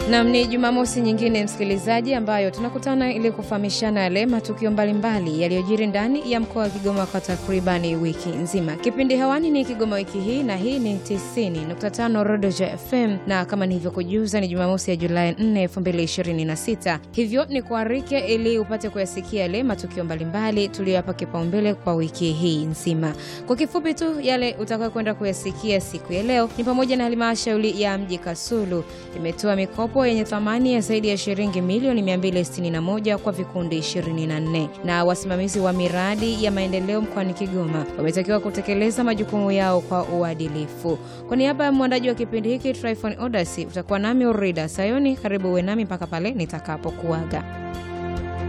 Nam, ni Jumamosi nyingine msikilizaji, ambayo tunakutana ili kufahamishana yale matukio mbalimbali yaliyojiri ndani ya mkoa wa Kigoma kwa takribani wiki nzima. Kipindi hewani ni Kigoma wiki hii, na hii ni 90.5 Rodoja FM, na kama nilivyokujuza ni Jumamosi ya Julai 4, 2026. Hivyo ni kuarike ili upate kuyasikia yale matukio mbalimbali tuliyoyapa kipaumbele kwa wiki hii nzima. Kwa kifupi tu, yale utakayo kwenda kuyasikia siku ya leo ni pamoja na halmashauri ya mji Kasulu imetoa mikopo yenye thamani ya zaidi ya shilingi milioni 261 kwa vikundi 24, na wasimamizi wa miradi ya maendeleo mkoani Kigoma wametakiwa kutekeleza majukumu yao kwa uadilifu. Kwa niaba ya mwandaji wa kipindi hiki Tryphon Odasi, utakuwa nami Urida Sayoni. Karibu uwe nami mpaka pale nitakapokuaga.